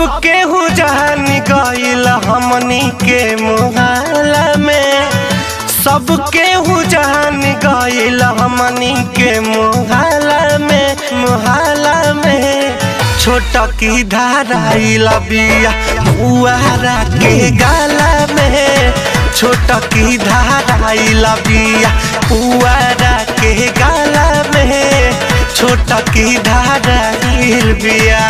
केहू जान गईल हमनी के मुहाला में सब केहू जान गईल हमनी के मुहाला में मुहाला में छोटा की धाराइल बिया बुआरा के गाला में छोटा की धाराइल बिया बुआरा के गाला में छोटा की धाराइल बिया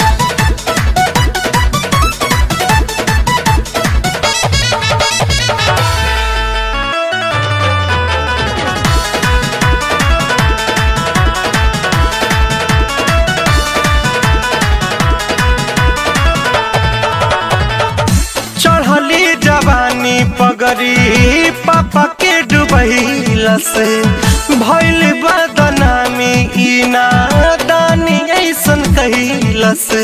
चढ़ली जवानी पगरी पापा के डुबैला से भैल बदनामी ई नादानी ऐसन कैला से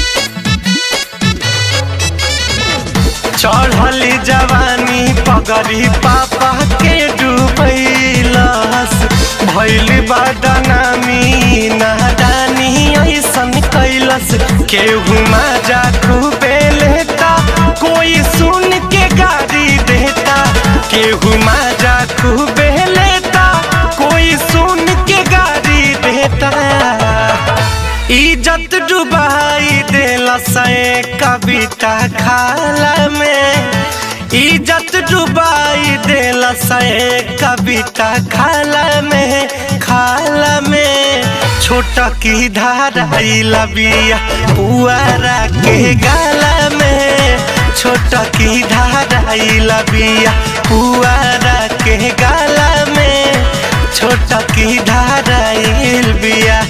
चढ़ली जवानी पगरी पापा के डुबैलस भैल बदनामी ई नादानी ऐसन कैलस केहू माजा खूबे लेता कोई सुन के गाड़ी देता केहू माजा खूबे लेता कोई सुन के गाड़ी देता इज्जत डुबाई देला से कविता खाला में इज्जत डुबाई देला से कविता खाला में खाला में छोटा की धाराइल बिया पुआरा के गाला में छोटा की धाराइल बिया पुआरा के गाला में छोटा की धाराइल बिया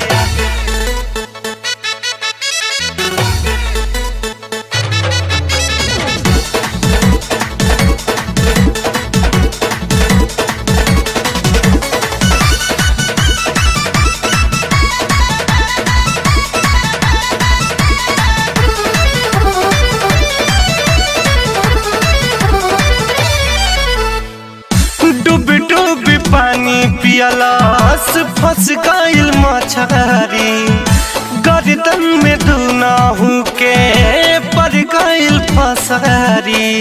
डूब डूब पानी पियलस फंस गईल मछरी गर्दन में दुनाहू के पड़ गईल फसरी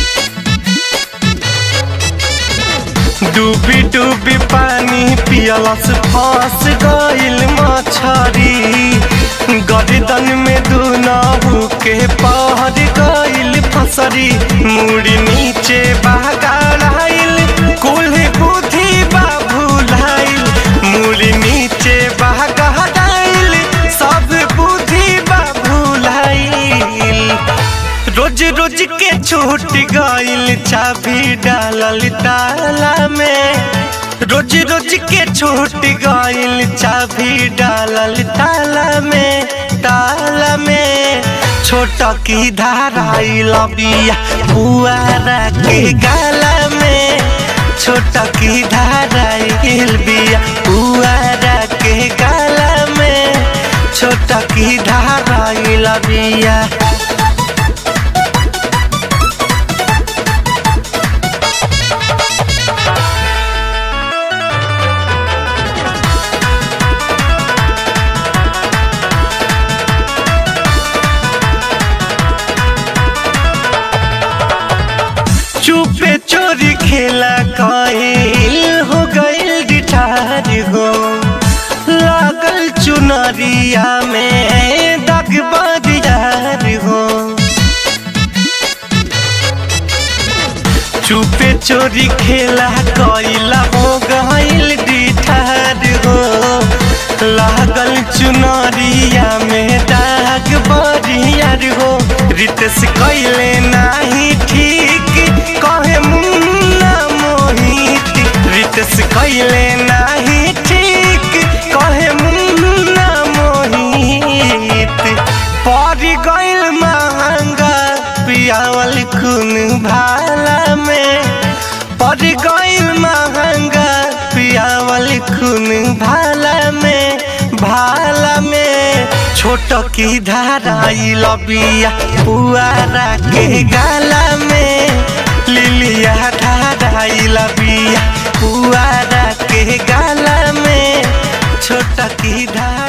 डूबी डूबी पानी पियलस फंस गईल मछरी गर्दन में दुनाहू के पड़ गईल फसरी मुड़ी नीचे बहगाड़ाइल कुल बुद्धि बाबूलाइल मुड़ी नीचे बहगाड़ाइल सब बुद्धि बाबूलाइल रोज रोज के छूट गईल चाबी डालल ताला में रोज रोज के छूट गईल चाबी डालल ताला में ताला में छोटा की धाराइल बिया पुआरा के गाला में छोटा की धाराइल बिया पुआरा के गाला में छोटा की धाराइल बिया चुपे चोरी खेला कईल हो गईल डिठार हो लागल चुनरिया में दाग बदियार हो चुपे चोरी खेला कईल हो गईल डिठार हो लागल चुनरिया में दाग बदियार हो रितेश कैले नाही ठीक कहे मुन्ना मोहित रितेश कैले नाही ठीक कहे मुन्ना मोहित पड़ गईल महंगा पियावल खून भाला में पड़ गईल महंगा पियावल खून भाला में भाला में छोट की धाराइल बिया पुआरा के गाला में लिलिया धाराइल बिया पुआरा के गाला में छोटा की धारा